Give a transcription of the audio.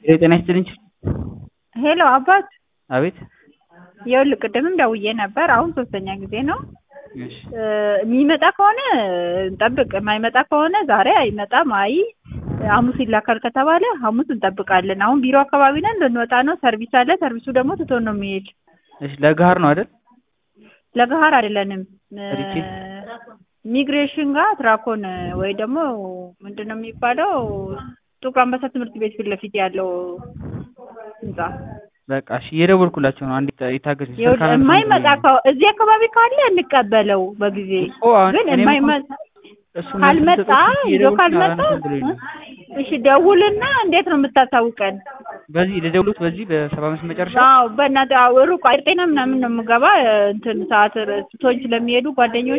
ጤና ይስጥልኝ። ሄሎ አባት አቤት። ይኸውልህ ቅድምም ደውዬ ነበር። አሁን ሶስተኛ ጊዜ ነው። እሺ የሚመጣ ከሆነ እንጠብቅ፣ የማይመጣ ከሆነ ዛሬ አይመጣም። አይ ሐሙስ ይላካል ከተባለ ሐሙስ እንጠብቃለን። አሁን ቢሮ አካባቢ ነን፣ ልንወጣ ነው። ሰርቪስ አለ። ሰርቪሱ ደግሞ ትቶን ነው የሚሄድ። እሺ ለገሀር ነው አይደል? ለገሀር አይደለንም፣ ሪቼ? ሚግሬሽን ጋር ትራኮን ወይ ደግሞ ምንድን ነው የሚባለው ጥቁር አንበሳ ትምህርት ቤት ፊት ለፊት ያለው ህንጻ በቃ እሺ እየደወልኩላቸው ነው። አንዴ ይታገሱ። ይኸውልህ የማይመጣ ከሆ- እዚህ አካባቢ ካለ እንቀበለው በጊዜ እኮ አሁን ግን እኔም የማይመጣ እሱ ካልመጣ ይዞ ካልመጣ እሺ ደውልና እንዴት ነው የምታሳውቀን? በዚህ ለደውሉት በዚህ በሰባ አምስት መጨረሻ አዎ በእናትህ አዎ ሩቅ አይጤና ምናምን ነው የምገባ እንትን ሰዓት ትቶኝ ስለሚሄዱ ጓደኞች